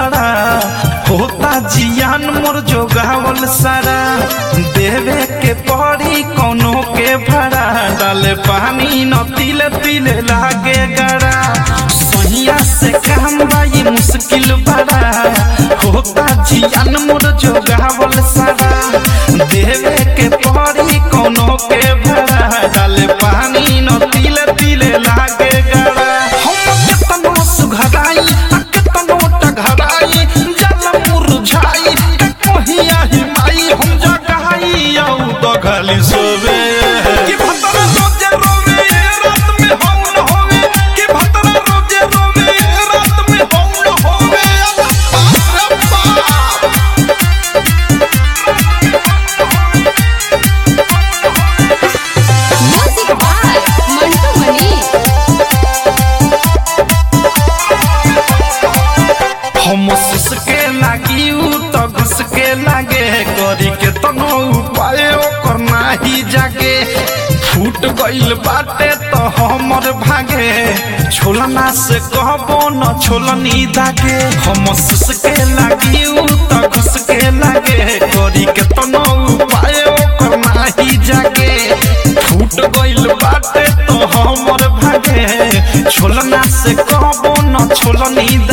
बड़ा होता जियान मोर जोगावल सारा देवे के पड़ी कोनो के भरा डाले पानी न तिले तिले लागे गड़ा सहिया से काम बाई मुश्किल बड़ा होता जियान मोर जोगावल सारा देवे के पड़ी कोनो के भरा डाले पानी न तिले तिले लागे गड़ा हम केतनो सुघराई आ केतनो टघराई जल मुरझाई के कहिया हिमाई हम जगाई औ दघली सोवे कि भतरा रोजे रोवे रात में हम न होवे कि भतरा रोजे रोवे रात में हम न होवे बाप रे बाप Music by Mantu Mani. हम के लागी उ त घुस के लागे करी के तनो उपाय ओकर नाही जागे फूट गइल बाटे त हमर भागे छोलना से कहबो न छोलनी दागे हम के लागी उ त घुस के लागे करी के तनो उपाय ओकर नाही जागे फूट गइल बाटे त हमर भागे छोलना से कहबो न छोलनी